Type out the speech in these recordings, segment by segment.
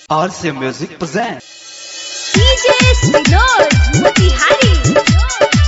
RC Music presents. DJ Sinod Motihari.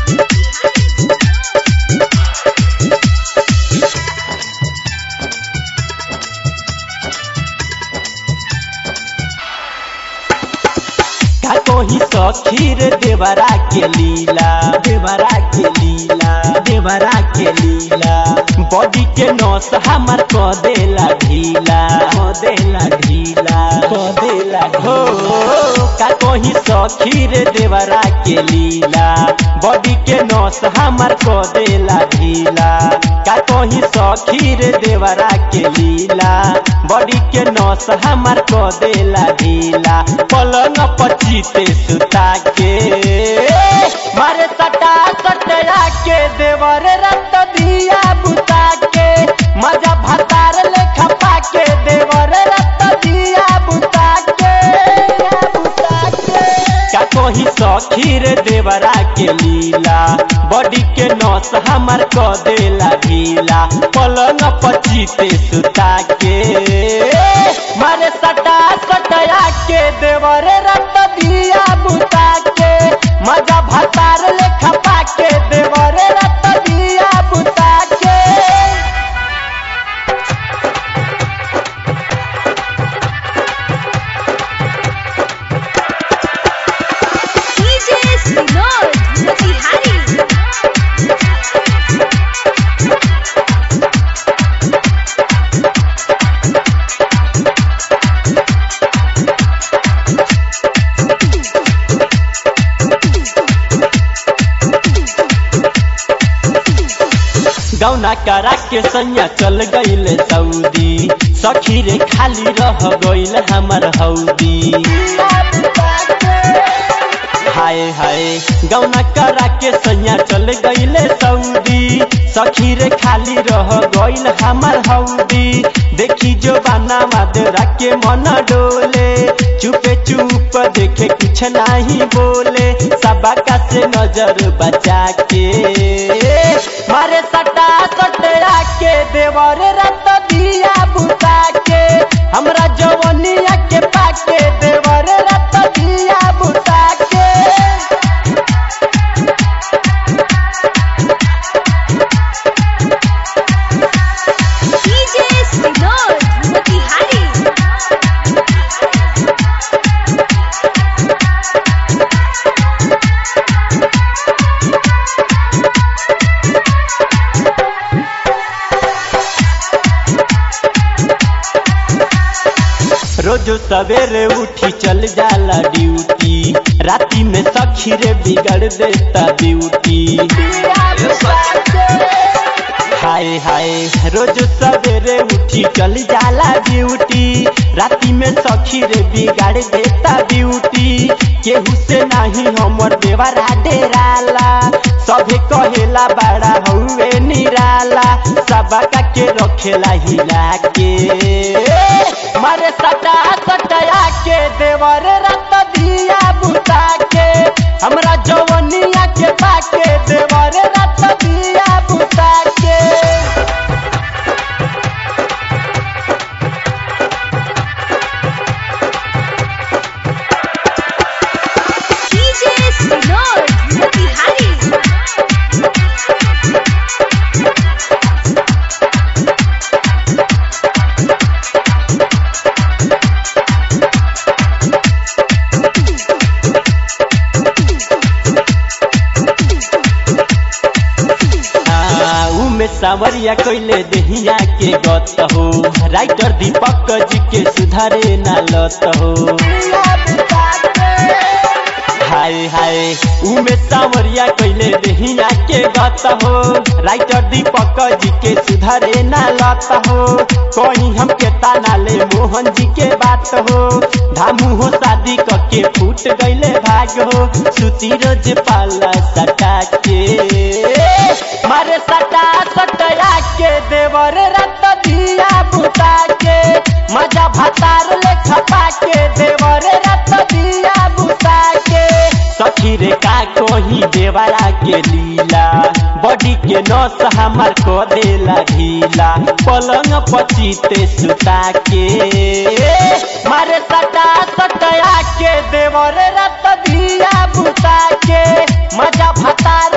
का कोही सखीर देवरा के लीला देवरा के लीला देवरा के लीला बॉडी के नस हमर क देला ढीला क देला ढीला क देला हो का कोही सखीर देवरा के लीला बॉडी के नस हमर क देला ढीला का कोही सखीर देवरा के लीला बॉडी के नस हमर क देला ढीला पलंग पचीते सुता के मारे सटा सटया के देवर रत दिया बुता के मजा भतार लेखा पाके देवर रत दिया बुता के बुता के का कोही सखीर देवरा के लीला बॉडी के नस हमर क देला ढीला पलंग पचीते सुता के मारे सटा सटया के देवर रत दिया बुता के मजा भतार लेखा पाके देवर रत दिया बुता के DJ Sinod Motihari. गौना करा के सैया चल गईल सऊदी सखी रे खाली रह गईल हमर हौदी हाय हाय गौना करा के सैया चल गईल सऊदी सखी रे खाली रह गईल हमर हौदी देखी जो बाना मादरा के मन डोले चुपे चुप देखे कुछ नहीं बोले सबका से नजर बचा के मारे सटा सटया के देवर रत दिया बुता के हमरा जवनिया के पाके देवर रत दिया बुता के DJ Sinod Motihari. रोज सवेरे उठी चल जाला ड्यूटी राती में सखी रे बिगड़ देता ड्यूटी हाय हाय रोज सवेरे उठी चल जाला ड्यूटी राती में सखी रे बिगाड़ देता ड्यूटी केहू से नहीं हमर देवरा डेराला सभे कहेला बड़ा हउए निराला सबका के रखेला हिला के मारे सटा सटया के देवर रत दिया बुता के हमरा जवनिया के पाके देवर रत दिया बुता के DJ Sinod Motihari. आ, उमे सावरिया कोइले देहिया के गत हो राइटर दीपक जी के सुधारे ना लत हो हाय हाय उमे सावरिया कोइले देहिया के गत हो राइटर दीपक जी के सुधारे ना लत हो कहीं हम के ताना ले मोहन जी के बात हो धामू हो शादी क के फूट गईले भाग हो सुती रोज पाला सटा के मारे सटा सटया के देवर रत दिया बुता के मजा भतार ले खपा के देवर रत दिया बुता के सखी रे का कोही देवरा के लीला बॉडी के नस हमर को देला ढीला पलंग पचीते सुता के मारे सटा देवर रत दिया बुता के मजा भतार